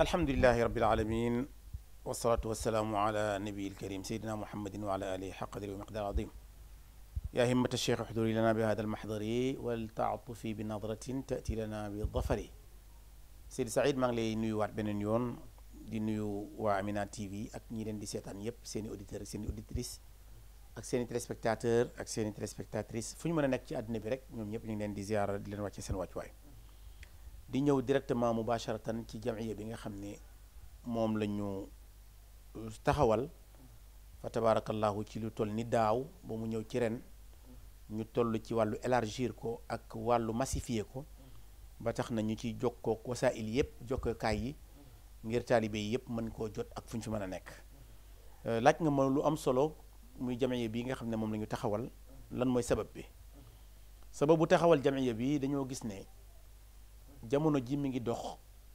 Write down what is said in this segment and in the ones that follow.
alhamdulilahi rabbil alamin wasalaatu wasalaamu ala nabiil karim sayidina muhammadin wa ala alihi xaq qadri wa miqdaar azim yaa himmata cheikh uxduri lana bi hada almaxdari wal taatufi bi nadratin tati lana bi dafari Seydi Saïd maa ngi lay nuyuwaat beneen yoon di nuyu waa Amina TV ak ñi leen di seetaan yépp seen i auditeurs ak seen i auditrices ak seen i téléspectateurs ak seen i téléspectatrices fu ñu mën a nekk ci àddina bi rek ñoom ñëpp ñu ngi leen di ziara di leen wàcce seen wàccuwaay di ñëw directement mubasharatan ci jamiya bi nga xam ne moom la ñu taxawal fa tabarakallahu ci lu toll ni daaw ba mu ñëw ci ren ñu toll ci wàllu élargir ko ak wàllu massifier ko ba tax na ñu ci jokkook wasaa'il yëpp jokkookaay yi ngir taalibe yi yëpp mën koo jot ak fu ñu fi mën a nekk laaj nga ma lu am solo muy jamiya bi nga xam ne moom la ñu taxawal lan mooy sabab bi sababu taxawal jamiya bi dañoo gis ne jamono ji mi ngi dox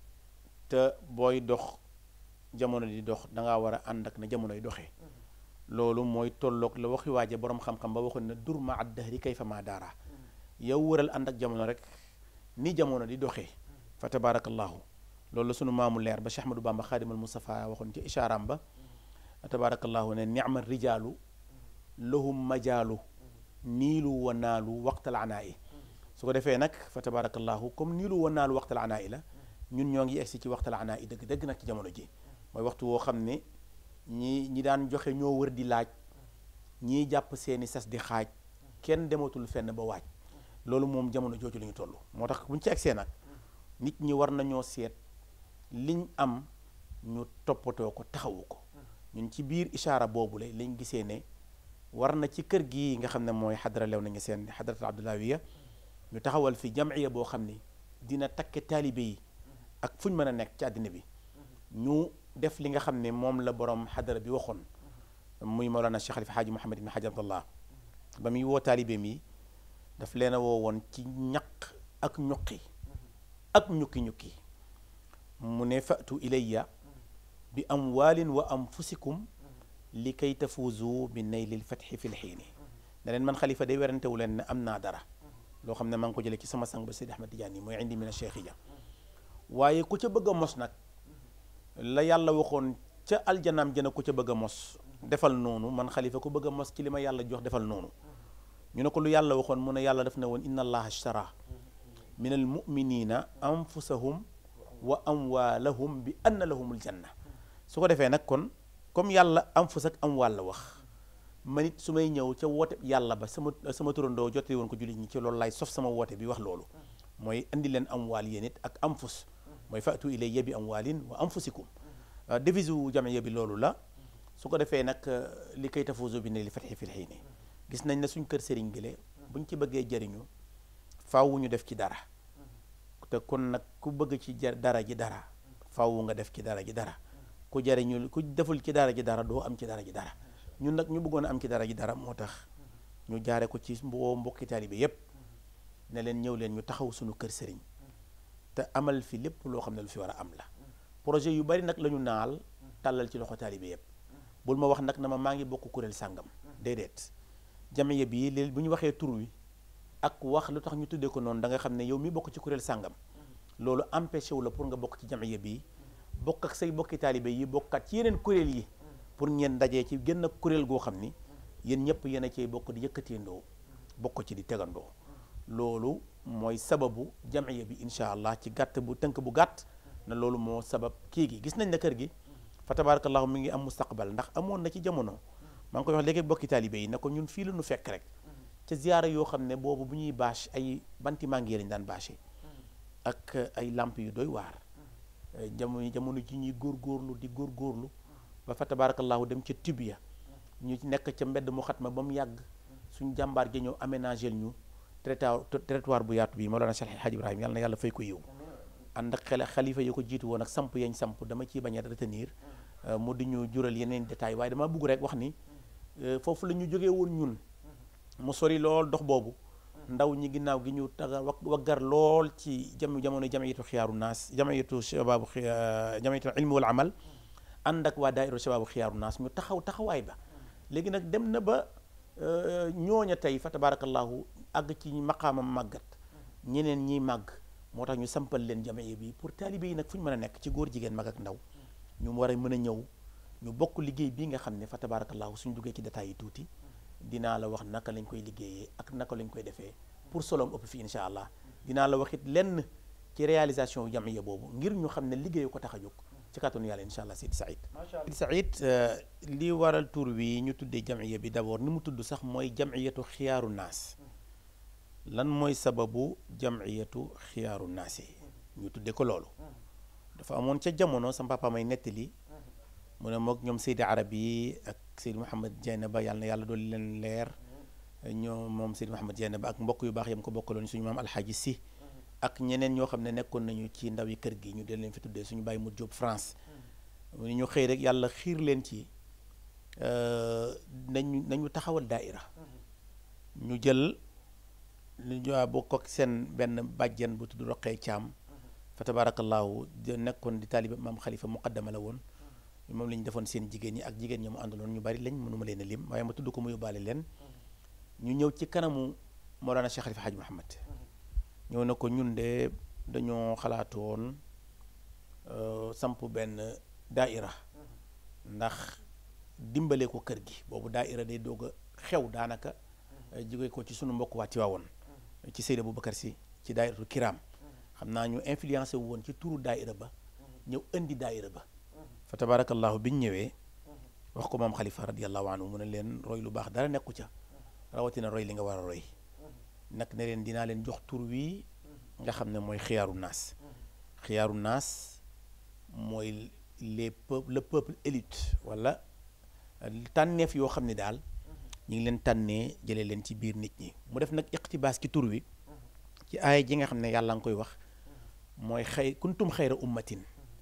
te booy dox jamono di dox dangaa war a ànd ak na jamonoy doxee loolu mooy tolloog la waxi waaje boroom xam-xam ba waxoon ne dur ma ad dahri kayfa ma daara yow wëral ànd ak jamono rek ni jamono di doxee fa tabarakallahu loolu la sunu maamu leer ba Cheikh Ahmadou Bamba xaadimal Mustafa waxoon ci ishaaram ba tabarakallahu ne nicma rijaalu lahum majaalu niilu wa naalu waqtal anaa'i su ko defee nag fa tabarakallahu comme niilu wa naalu waqtal anaa'i la ñun ñoo ngi egsi ci waxtal anaa'i dëgg dëgg nag ci jamono ji mooy waxtu woo xam ne ñi ñi daan joxe ñoo wër di laaj ñii jàpp seeni sas di xaaj kenn dematul fenn ba waaj loolu moom jamono jooju la ñu toll moo tax buñ ci egsee nag nit ñi war nañoo seet liñ am ñu toppatoo ko taxawu ko ñun ci biir ishaara boobu la lañ gisee ne war na ci kër gi nga xam ne mooy xadara lew nañu seen xadaratul abdulawiya ñu taxawal fi jamiya boo xam ni dina takke taalibe yi ak fu ñu mën a nekk ci àddina bi ñu def li nga xam ne moom la borom xadara bi waxoon muy Mawlana Cheikh Xalifa Xaaji Muhammad ibn Xaaji Abdallah ba muy woo taalibe mi daf leen a woo woon ci ñaq ak ñuqi ak ñukki-ñukki mu ne fatu ilayya bi amwaalin wa anfusikum li kay tafuuzu bi naylil fatxi fi lxiini ne leen man xalifa day werantewu leen ne am naa dara loo xam ne maa ngi ko jëlee ci sama sang ba Seydi Ahmad Tijaani mooy indi min cheikhiya waaye ku ca bëgg a mos nag la yàlla waxoon ca aljanaam jëna ku ca bëgg a mos defal noonu man xalifa ku bëgg a mos ci li ma yàlla jox defal noonu ñu ne ko lu yàlla waxoon mu ne yàlla def na woon inna allaha ashtara min al muminina anfusahum wa amwaalahum bi anna lahumul janna su ko defee nag kon comme yàlla anfus ak amwaal la wax man it su may ñëw ca woote yàlla ba sama sama turandoo jotee woon ko jullit ñi ci loolu laay sof sama woote bi wax loolu mooy indi leen amwaal yéen it ak anfus mooy fatu ilayya bi amwaalin wa anfusikum devise u jamiya bi loolu la su ko defee nag li kay tafuuzu bi ne li fatxi fil xiini gis nañ ne suñ kër sëriñ gile buñ ci bëggee jariñu faaw ñu def ci dara te kon nag ku bëgg ci jar dara ji dara faaw nga def ci dara ji dara ku jariñu ku deful ci dara ji dara doo am ci dara ji dara ñun nag ñu bëggoon a am ci dara ji dara moo tax ñu jaare ko ci mboo mbokki taalibe yépp ne leen ñëw leen ñu taxaw suñu kër sëriñ te amal fi lépp loo xam ne lu fi war a am la projet yu bari nag la ñu naal tàllal ci loxo taalibe yépp bul ma wax nag na ma maa ngi bokk kuréel sàngam déedéet jamiya bii léegi bu ñu waxee tur wi ak wax lu tax ñu tuddee ko noonu da nga xam ne yow mi bokk ci kuréel sàngam loolu empêché wu la pour nga bokk ci jamiya bii bokk ak say bokki taalibe yi bokkat ci yeneen kuréel yi pour ngeen dajee ci génn kuréel goo xam ni yéen ñëpp yéen a cey bokk di yëkkateendoo bokk ci di tegandoo loolu mooy sababu jamiya bi incha allah ci gàtt bu tënk bu gàtt na loolu moo sabab kii gi gis nañ ne kër gi fa tabarakallahu mi ngi am mustaqbal ndax amoon na ci jamono maa ngi koy wax léegi bokki taalibe yi ne ko ñun fii la ñu fekk rek ca ziyaara yoo xam ne boobu bu ñuy bâche ay banti màngi lañ daan bâché ak ay lamp yu doy waar jamono jamono ji ñuy góorgóorlu di góorgóorlu ba fa tabarakallahu dem ca tibia ñu nekk ca mbedd mu xat ma ba mu yàgg suñ jàmbaar gi ñëw aménagé ñu territoire bu yaatu bi Mawlana Cheikh Hadj Ibrahima yàlla na yàlla fay ko yiw ànd ak xel xalifa yi ko jiitu woon ak samp yañ samp dama ciy bañ a retenir mu di ñu jural yeneen détails waaye dama bugg rek wax ni foofu la ñu jógee woon ñun mu sori lool dox boobu ndaw ñi ginnaaw gi ñu taga waggar lool ci jam jamono jamiyatu xiyaaru naas jamiyatu shababu jamiyatu ilmi wal amal ànd ak waa daayira shababu xiyaaru naas ñu taxaw taxawaay ba léegi nag dem na ba ñooña tey fa tabarakallahu àgg ci maqaamam màggat ñeneen ñiy màgg moo tax ñu sampal leen jamiya bi pour taalibe yi nag fu ñu mën a nekk ci góor jigéen mag ak ndaw ñu war a mën a ñëw ñu bokk liggéey bii nga xam ne fa tabarakallahu suñ duggee ci détails yi tuuti dinaa la wax naka lañ koy liggéeyee ak naka lañ koy defee pour soloom ëpp fi incha allah dinaa la wax it lenn ci réalisation yu jamiya boobu ngir ñu xam ne liggéeyu ko tax a jóg ci kàttanu yàlla incha allah Seydi Saïd Seydi Saïd li waral tur wi ñu tuddee jamiya bi d'abord ni mu tudd sax mooy jamiyatu xiyaaru naas lan mooy sababu jamiyatu xiyaaru naas yi ñu tuddee ko loolu dafa amoon ca jamono sa papa may nettali mu ne moog ñoom Seydi Arab yi ak Seydi Mouhamed Dieynaba yàlla na yàlla dool leen leer ñoom moom Seydi Mouhamed Dieynaba ak mbokk yu baax yam ko bokkaloon suñu maam alxaaji si ak ñeneen ñoo xam ne nekkoon nañu ci ndaw yi kër gi ñu del leen fi tuddee suñu bàyyi mu jóob France mu ñu xëy rek yàlla xiir leen ci nañu nañu taxawal daaira ñu jël lu ñu bokk ak seen benn bàjjen bu tudd roqee caam fa tabaarakallaahu nekkoon di taaliba maam xalifa muqaddama la woon moom la ñu defoon seen jigéen ñi ak jigéen ñi mu àndaloon ñu bari lañ mënuma leen a lim waaye ma tudd ko mu yóbbaale leen ñu ñëw ci kanamu Mawlana Cheikh Khalifa Hadj Mouhamed ñëw na ko ñun de dañoo xalaatoon samp benn daaira ndax dimbale ko kër gi boobu daaira day doog a xew daanaka jóge ko ci sunu mbokk waa Tiwaawoon ci Seydi Aboubacar si ci daairatu kiram xam naa ñu influencé wu woon ci turu daaira ba ñëw indi daaira ba fa tabarakallahu biñ ñëwee wax ko moom xalifa radiallahu anhu mu ne leen roy lu baax dara nekku ca rawatina roy li nga war a roy nag ne leen dinaa leen jox tur wii nga xam ne mooy xiyaaru naas xiyaaru naas mooy les peuples le peuple élite wala tànneef yoo xam ne daal ñu ngi leen tànnee jëlee leen ci biir nit ñi mu def nag iqtibaas ci tur wi ci aaya ji nga xam ne yàlla nga koy wax mooy xëy kuntum xayra ummatin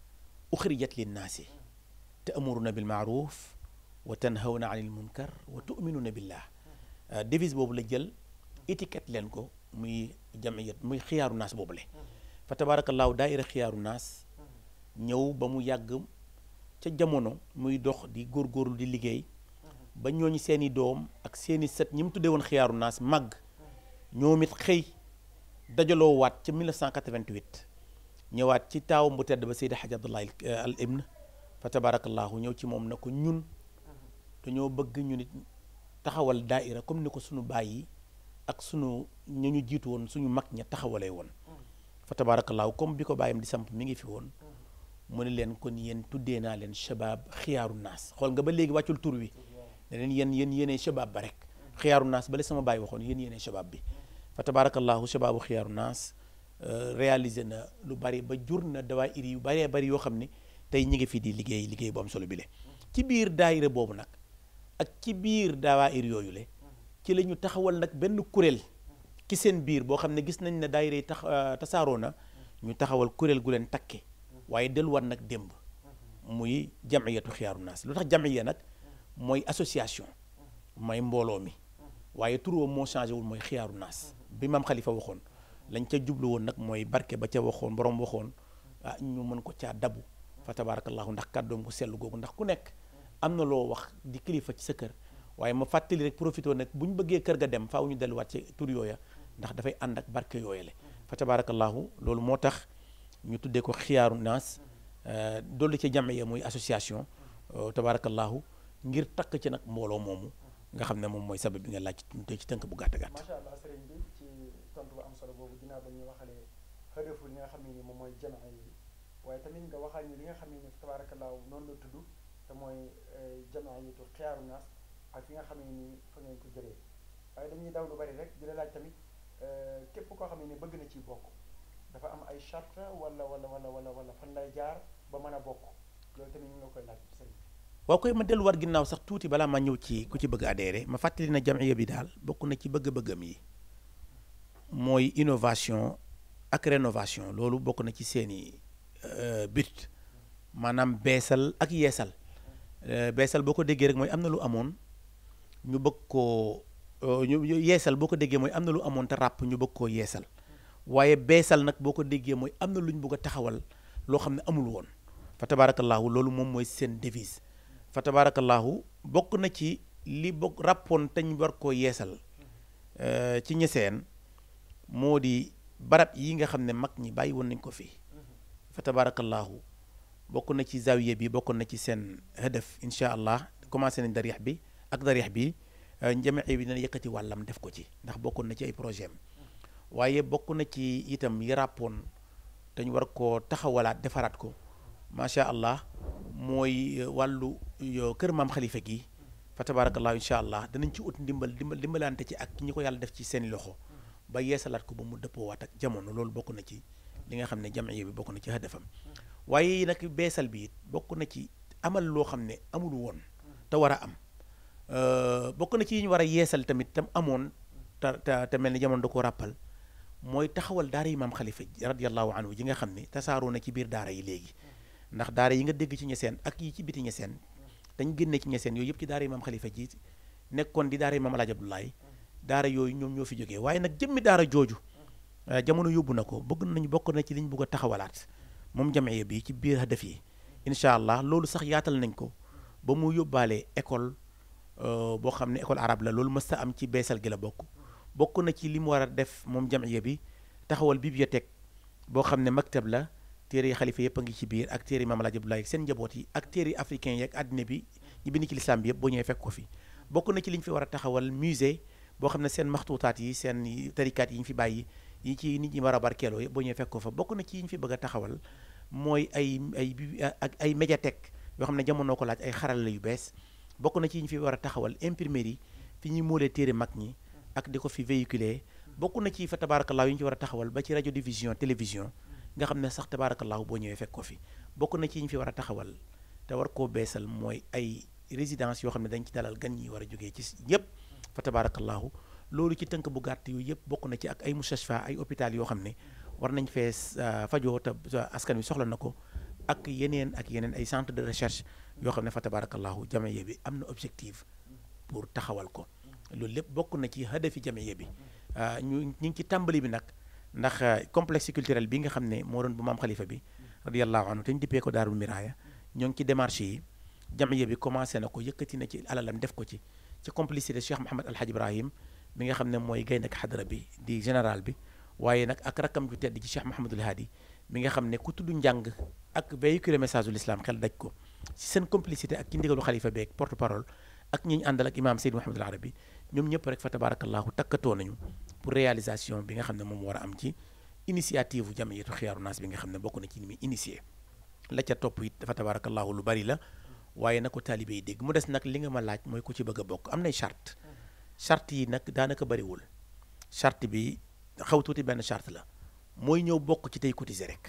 uxrijat linnaasi ta'muruna bil maaruf wa tanhawna anil munkar wa tu'minuna billah devise boobu la jël étiquette leen ko muy jamiyat muy xiyaaru naas boobu le fa tabaarakallaahu daaira xiyaaru naas ñëw ba mu yàgg ca jamono muy dox di góorgóorlu di liggéey ba ñooñu seeni doom ak seeni sët ñi mu tuddee woon xiyaaru naas màgg ñoom it xëy dajaloo waat ca 1988 ñëwaat ci taawam bu tedd ba Seydi Hadj Abdoulaye al Ibn fa tabaarakallaahu ñëw ci moom na ko ñun dañoo bëgg ñu nit taxawal daaira comme ni ko sunu baay yi ak sunu ñu ñu jiitu woon suñu mag ña taxawalee woon fa tabaarakallaahu comme bi ko bàyyam di samp mi ngi fi woon mu ne leen kon yéen tuddee naa leen shabaab xiyaaru naas xool nga ba léegi wàccul tur wi ne leen yéen yéen yéenee shabaab ba rek xiyaaru naas bale sama bàyyi waxoon yéen yéenee shabaab bi fa tabaarakallaahu shabaabu xiyaaru naas réalisé na lu bari ba jur na dawaayir yu baree bari yoo xam ne tey ñi ngi fi di liggéey liggéey bu am solo bi le ci biir daayira boobu nag ak ci biir dawaayir yooyu le ci la ñu taxawal nag benn kuréel ci seen biir boo xam ne gis nañ ne daayira yi tax tasaaroo na ñu taxawal kuréel gu leen takke waaye delluwaat nag démb muy jamiyatu xiyaaru naas lu tax jamiya nag mooy association mooy mbooloo mi waaye turam moo changé wul mooy xiyaaru naas bi maam xalifa waxoon lañ ca jublu woon nag mooy barke ba ca waxoon borom waxoon ah ñu mën ko caa dabu fa tabarakallahu ndax kàddoom ko sell googu ndax ku nekk am na loo wax di kilifa ci sa kër waaye ma fàttali rek profité nag bu ñu bëggee kër ga dem faaw ñu delluwaat ci tur yooya ndax dafay ànd ak barke yooyale fa tabarakallahu loolu moo tax ñu tuddee ko xiyaaru naas dolli ci jamiya muy association tabarakallahu ngir takk ci nag mbooloo moomu nga xam ne moom mooy sabab bi nga laaj te ci tënk bu gàtt gàtt. macha allah sëriñ bi ci tontu bu am solo boobu ginnaaw ba ñu waxalee xëdëfu li nga xam ne ni moom mooy jamaa yi waaye tamit nga waxal ñu li nga xam ne ni tabaarakallaahu noonu la tudd te mooy jamaa yi tu xiyaaru naas ak fi nga xam ne ni fa ngeen ko jëlee waaye dañuy daw lu bari rek di la laaj tamit képp koo xam ne ni bëgg na ci bokk dafa am ay charte wala wala wala wala wala fan lay jaar ba mën a bokk loolu tamit ñu ngi la koy laaj sëriñ bi waaw koy ma delluwaat ginnaaw sax tuuti balaa ma ñëw ci ku ci bëgg adhéré ma fàttali na jamiya bi daal bokk na ci bëgg-bëggam yi mooy innovation ak rénovation loolu bokk na ci seeni but maanaam beesal ak yeesal beesal boo ko déggee rek mooy am na lu amoon ñu bëgg koo ñu yeesal boo ko déggee mooy am na lu amoon te ràpp ñu bëgg koo yeesal waaye beesal nag boo ko déggee mooy am na lu ñu bëgg a taxawal loo xam ne amul woon fa tabaarakallaahu loolu moom mooy seen devise fa tabaarakallaahu bokk na ci li bokk ràppoon te ñu war koo yeesal ci ñeseen moo di barab yi nga xam ne mag ñi bàyyi woon nañ ko fii fa tabarakallahu bokk na ci zawiya bi bokk na ci seen hadaf incha allah commencé nañ darix bi ak darix bi njamee bi dina yëkkati wàllam def ko ci ndax bokkoon na ci ay projet am waaye bokk na ci itam yi ràppoon dañ war koo taxawalaat defaraat ko macha allah mooy wàllu kër maam xalifa gi fa tabarakallahu incha allah danañ ci ut ndimbal dimbal dimbalante ci ak ñi ko yàlla def ci seen loxo ba yeesalaat ko ba mu dëppoowaat ak jamono loolu bokk na ci li nga xam ne jamiya bi bokk na ci hadafam waaye nag beesal bi it bokk na ci amal loo xam ne amul woon te war a am bokk na ci yi ñu war a yeesal tamit tam amoon te te te mel ni jamono da ko ràppal mooy taxawal daara yi maam xalifa radiallahu anhu ji nga xam ne tasaaroo na ci biir daara yi léegi ndax daara yi nga dégg ci ñeseen ak yi ci biti ñeseen dañ génne ci ñeseen yooyu yëpp ci daara yi maam xalifa ji nekkoon di daara yi maam alaaj abdoulaye daara yooyu ñoom ñoo fi jógee waaye nag jëmmi daara jooju jamono yóbbu na ko bëgg nañu bokk na ci liñ bëgg a taxawalaat moom jamiya bi ci biir hadaf yi incha allah loolu sax yaatal nañ ko ba mu yóbbaale école boo xam ne école arabe la loolu mës a am ci beesal gi la bokk bokk na ci li mu war a def moom jamiya bi taxawal bibliothèque boo xam ne maktab la téere yi xalifa yëpp a ngi ci biir ak téere yi maam Alaaji Abdoulaye seen njaboot yi ak téere yi africain yi ak àddina bi ñi bind ci lislaam bi yëpp boo ñëwee fekk ko fi bokk na ci li ñu fi war a taxawal musée boo xam ne seen maxtuutaat yi seen tarikaat yi ñu fi bàyyi yi ci nit ñi war a barkeeloo yëpp boo ñëwee fekk ko fa bokk na ci yi ñu fi bëgg a taxawal mooy ay ay ak ay médiathèque yoo xam ne jamono ko laaj ay xarala yu bees bokk na ci yi ñu fi war a taxawal imprimerie fi ñuy moolee téere mag ñi ak di ko fi véhiculer bokk na ci fa tabaarakallaahu yi ñu ci war a taxawal ba ci rajo division télévision nga xam ne sax tabaarakallaahu boo ñëwee fekk ko fi bokk na ci yi ñu fi war a taxawal te war koo beesal mooy ay résidence yoo xam ne dañ ci dalal gan ñi war a jógee ci ñëpp fa tabaarakallaahu loolu ci tënk bu gàtt yooyu yëpp bokk na ci ak ay mustashfa ay hôpital yoo xam ne war nañ fee fajoo te askan wi soxla na ko ak yeneen ak yeneen ay centre de recherche yoo xam ne fa tabarakallahu jamiya bi am na objectif pour taxawal ko loolu lépp bokk na ci hadafi jamiya bi ñu ñu ngi ci tàmbali bi nag ndax complexe culturel bi nga xam ne moo doon bu maam xalifa bi radiallahu anhu te ñu dippee ko daarul miraaya ñoo ngi ci démarche yi jamiya bi commencé na ko yëkkati na ci alalam def ko ci ci complicité Cheikh Mouhamad Alhaj Ibrahim mi nga xam ne mooy gaynde ak xadara bi di général bi waaye nag ak rakkam ju tedd ci Cheikh Mouhamadul Hadi mi nga xam ne ku tudd njàng ak véhiculer message ul islam xel daj ko ci seen complicité ak ci ndigalu xalifa beeg porte parole ak ñi ñu àndal ak imaam Seydou Mouhamadul Arabi ñoom ñëpp rek fa tabarakallahu takkatoo nañu pour réalisation bi nga xam ne moom war a am ci initiative u jamiyatu xiyaaru naas bi nga xam ne bokk na ci ni muy initié la ca topp it dafa tabarakallahu lu bari la waaye na ko taalibe yi dégg mu des nag li nga ma laaj mooy ku ci bëgg a bokk am nay charte charte yi nag daanaka bariwul charte bi xaw tuuti benn charte la mooy ñëw bokk ci tey cotiser rek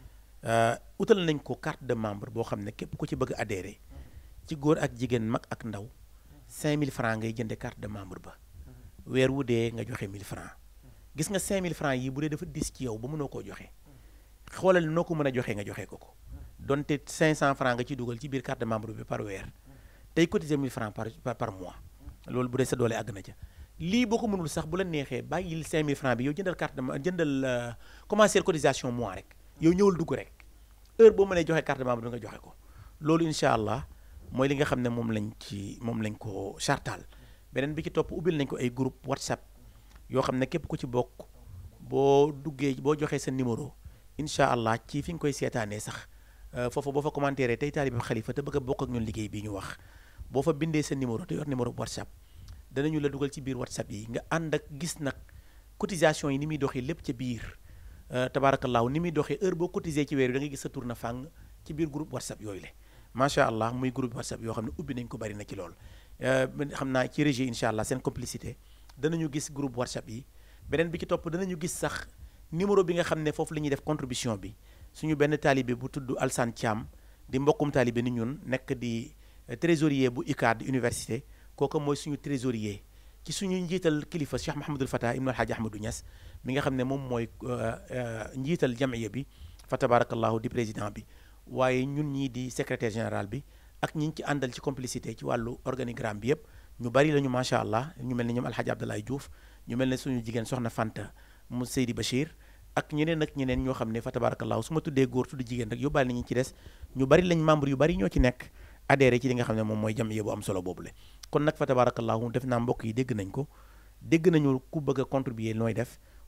utal nañ ko carte de membre boo xam ne képp ku ci bëgg adhéré ci góor ak jigéen mag ak ndaw 5000 francs ngay jënde carte de membre ba weer wu dee nga joxe 1000 francs gis nga 5000 francs yi bu dee dafa dis ci yow ba mënoo koo joxe xoolal noo ko mën a joxe nga joxe ko ko donte 500 francs nga ci dugal ci biir carte de membre bi par weer tey cotiser 1000 francs par par mois loolu bu dee sa doole àgg na ca lii boo ko mënul sax bu la neexee bàyyil 5000 francs bi yow jëndal carte de jëndal commencer cotisation mois rek yow ñëwal dugg rek heure boo mënee joxe carte de membre nga joxe ko loolu incha allah mooy li nga xam ne moom lañ ci moom lañ ko chartal beneen bi ci topp ubbil nañ ko ay groupe whatsapp yoo xam ne képp ku ci bokk boo duggee boo joxee sa numéro incha allah ci fi nga koy seetaanee sax foofu boo fa commentaire tey taalibe xalifa te bëgg a bokk ak ñun liggéey bii ñu wax boo fa bindee sa numéro te yor numéro whatsapp danañu la dugal ci biir whatsapp yi nga ànd ak gis nag cotisation yi ni muy doxee lépp ca biir tabaarakallaahu ni muy doxee heure boo cotisé ci weer bi da ngay gis sa tour na fàng ci biir groupe whatsapp yooyu le macha allah muy groupe whatsapp yoo xam ne ubbi nañ ko bari na ci lool xam naa ci régie incha allah seen complicité danañu gis groupe whatsapp yi beneen bi ci topp danañu gis sax numéro bi nga xam ne foofu la ñuy def contribution bi suñu benn taalibe bu tudd Alsan Thiam di mbokkum taalibe ni ñun nekk di trésorier bu UCAD université kooku mooy suñu trésorier ci suñu njiital kilifa Cheikh Mahamadul Fatah ibnu Alhaji Ahmadou Niass mi nga xam ne moom mooy njiital jamiya bi fa tabarakallahu di président bi waaye ñun ñii di secrétaire général bi ak ñi ci àndal ci complicité ci wàllu organigramme bi yëpp ñu bari lañu macha allah ñu mel ne ñoom Alhaji Abdoulaye Diouf ñu mel ne suñu jigéen soxna Fanta mu Seydi Bachir ak ñeneen ak ñeneen ñoo xam ne fa tabarakallahu su ma tuddee góor tudd jigéen rek yóbbaale nañu ci des ñu bari lañ membre yu bari ñoo ci nekk adhéré ci li nga xam ne moom mooy jamiya bu am solo boobule kon nag fa tabarakallahu def naa mbokk yi dégg nañ ko dégg nañu ku bëgg a contribuer nooy def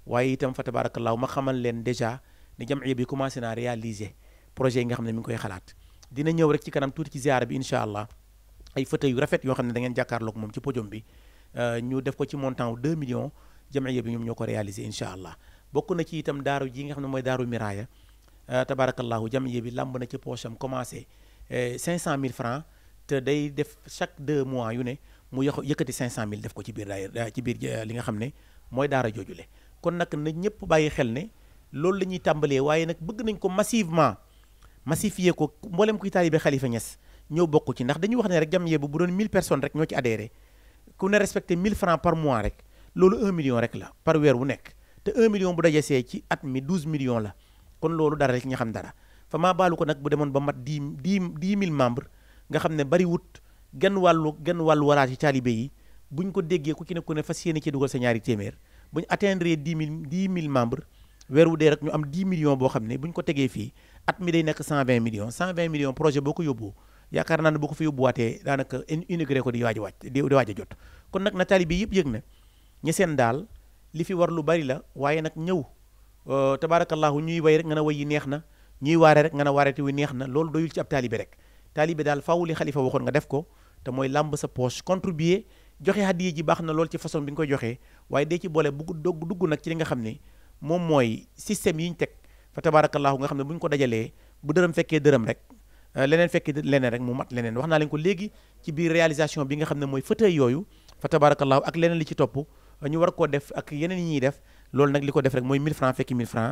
waaye itam fa tabarakallahu ma xamal leen déjà ne jamiya bi commencé naa réaliser projet yi nga xam ne mi ngi koy xalaat dina ñëw rek ci kanam tuuti ci ziara bi incha allah ay fauteuils yu rafet yoo xam ne da ngeen jàkkaarloog moom ci podium bi ñu def ko ci montant wu 2 millions jamiya bi ñoom ñoo ko réaliser incha allah bokk na ci itam daaru ji nga xam ne mooy daaru miraaya tabarakallahu jamiya bi lamb na ci poche am commencé 500000 francs te day def chaque 2 mois yu ne mu yox yëkkati 500000 def ko ci biir daay ci biir li nga xam ne mooy daara joojule kon nag na ñëpp bàyyi xel ne loolu la ñuy tàmbalee waaye nag bëgg nañ ko massivement massifier ko mboolem kuy taalibe Khalifa Niass ñëw bokk ci ndax dañuy wax ne rek jamiya bu bu doon 1000 personnes rek ñoo ci adhéré ku ne respecté 1000 francs par mois rek loolu 1 million rek la par weer wu nekk te 1 million bu dajesee ci at mi 12 millions la kon loolu dara rek nga xam dara fa maa baalu ko nag bu demoon ba mat 10 10 10 000 membres nga xam ne bari wut genn wàllu genn wàllu waraat ci taalibe yi buñ ko déggee ku ci ne ku ne fas yéene ci dugal sa ñaari téeméer buñ atteindre 10 000 10 000 membres weer wu dee rek ñu am 10 millions boo xam ne buñ ko tegee fii at mi day nekk 120 millions 120 millions projet boo ko yóbbu yaakaar naa ne boo ko fi yóbbuwaatee daanaka inauguré ko di waaj a wàcc di waaj a jot kon nag na taalibe yëpp yëg na ña seen daal li fi war lu bari la waaye nag ñëw tabaarakallahu ñuy way rek nga ne way yi neex na ñuy waare rek nga ne waarete wi neex na loolu doyul ci ab taalibe rek taalibe daal faaw li xalifa waxoon nga def ko te mooy làmb sa poche contribuer joxe hadiya ji baax na lool ci façon bi nga koy joxee waaye dee ci boole bugg dogg dugg nag ci li nga xam ne moom mooy système yi ñu teg fa tabaarakallahu nga xam ne bu ñu ko dajalee bu dërëm fekkee dërëm rek leneen fekkee leneen rek mu mat leneen wax naa leen ko léegi ci biir réalisation bi nga xam ne mooy fauteuil yooyu fa tabaarakallahu ak leneen li ci topp ñu war koo def ak yeneen yi ñuy def loolu nag li ko def rek mooy 1000 francs fekki 1000 francs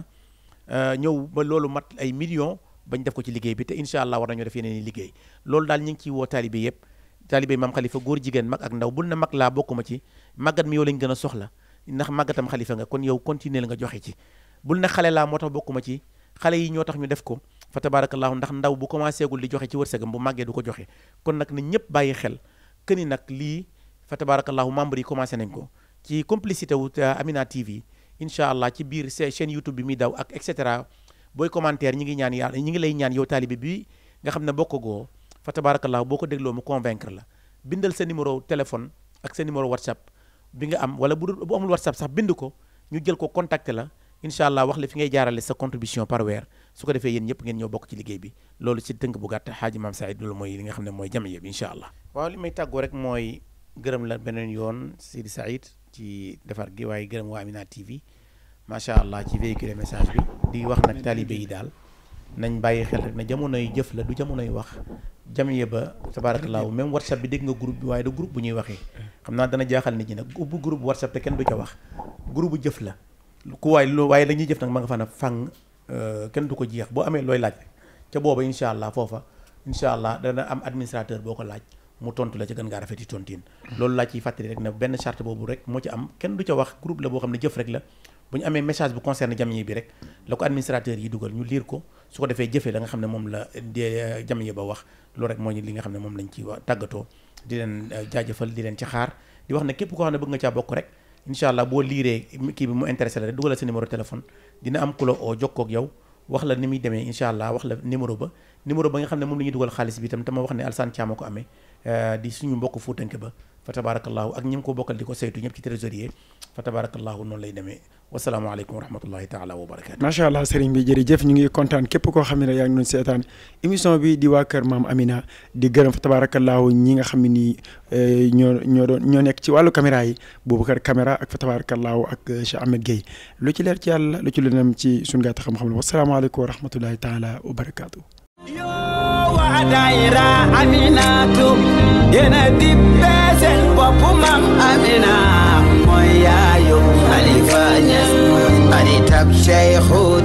ñëw ba loolu mat ay millions bañ def ko ci liggéey bi te incha allah war nañoo def yeneen i liggéey loolu daal ñu ngi ciy woo taalibe yëpp taalibe maam xalifa góor jigéen mag ak ndaw bul na mag laa bokkuma ci màggat mi yow lañ gën a soxla ndax màggatam xalifa nga kon yow continuer la nga joxe ci bul na xale laa moo tax bokkuma ci xale yi ñoo tax ñu def ko fa tabarakallahu ndax ndaw bu commencé gul di joxe ci wërsëgam bu màggee du ko joxe kon nag na ñëpp bàyyi xel këni nag lii fa tabarakallahu membre yi commencé nañ ko ci complicité wu Amina TV incha allah ci biir chaîne YouTube bi muy daw ak et cetera booy commentaire ñi ngi ñaan yàlla ñi ngi lay ñaan yow taalibe bi nga xam ne bokk goo fa tabarakallahu boo ko dégloo mu convaincre la bindal sa numéro téléphone ak sa numéro whatsapp bi nga am wala bu bu amul whatsapp sax bind ko ñu jël ko contacter la incha allah wax la fi ngay jaarale sa contribution par weer su ko defee yéen ñëpp ngeen ñëw bokk ci liggéey bi loolu ci tënk bu gàtt xaaji maam Saïd loolu mooy li nga xam ne mooy jamiya bi incha allah waaw li may tàggoo rek mooy gërëm la beneen yoon Sidi Saïd ci defar gi waaye gërëm waa Amina TV macha allah ci véhiculer message bi di wax nag taalibe yi daal nañ bàyyi xel rek ne jamonoy jëf la du jamonoy wax jamiya ba tabaarakallaahu même whatsapp bi dégg nga groupe bi waaye du groupe bu ñuy waxee xam naa dana jaaxal nit ñi nag ubbi groupe whatsapp te kenn du ca wax groupe bu jëf la ku waay lu waaye la ñuy jëf nag ma nga fa na fang kenn du ko jeex boo amee looy laaj rek ca booba incha allah foofa incha allah dana am administrateur boo ko laaj mu tontu la ca gën ngaa rafeti tontin loolu laa ciy fàttali rek ne benn charte boobu rek moo ci am kenn du ca wax groupe la boo xam ne jëf rek la bu ñu amee message bu concerne jamiya bi rek la ko administrateur yi dugal ñu lire ko su ko defee jëfee la nga xam ne moom la de jamiya ba wax loolu rek moo ñu li nga xam ne moom lañ ci wa tàggatoo di leen jaajëfal di leen ci xaar di wax ne képp koo xam ne bëgg nga caa bokk rek incha allah boo liiree kii bi mu intéressé la rek dugalal sa numéro téléphone dina am ku la oo jokkoo ak yow wax la ni muy demee incha allah wax la numéro ba numéro ba nga xam ne moom la ñuy dugal xaalis bi itam te ma wax ne Alsane Thiam ko amee di suñu mbokk fuutanke ba fa tabarakallahu ak ñi mu ko bokkal di ko saytu ñëpp ci trésorier fa tabarakallahu noonu lay demee wasalaamaaleykum wa rahmatullahi taala wa barakatu macha allah sëriñ bi jërëjëf ñu ngi kontaan képp koo xam ne yaa ngi doon seetaan émission bi di waa kër maam Amina di gërëm fa tabarakallahu ñi nga xam ne nii ñoo ñoo doon ñoo nekk ci wàllu caméra yi Boubacar caméra ak fa tabarakallahu ak Cheikh Ahmed Gueye lu ci leer ci yàlla lu ci lëndëm ci suñu gàtt xam-xam la wasalaamaaleykum wa rahmatullahi taala wa barakatu waa daayira Aminatu yéena dippe seen bopp maam Amina mooy yaayu Xalifa Ñas xaritab Cheikhu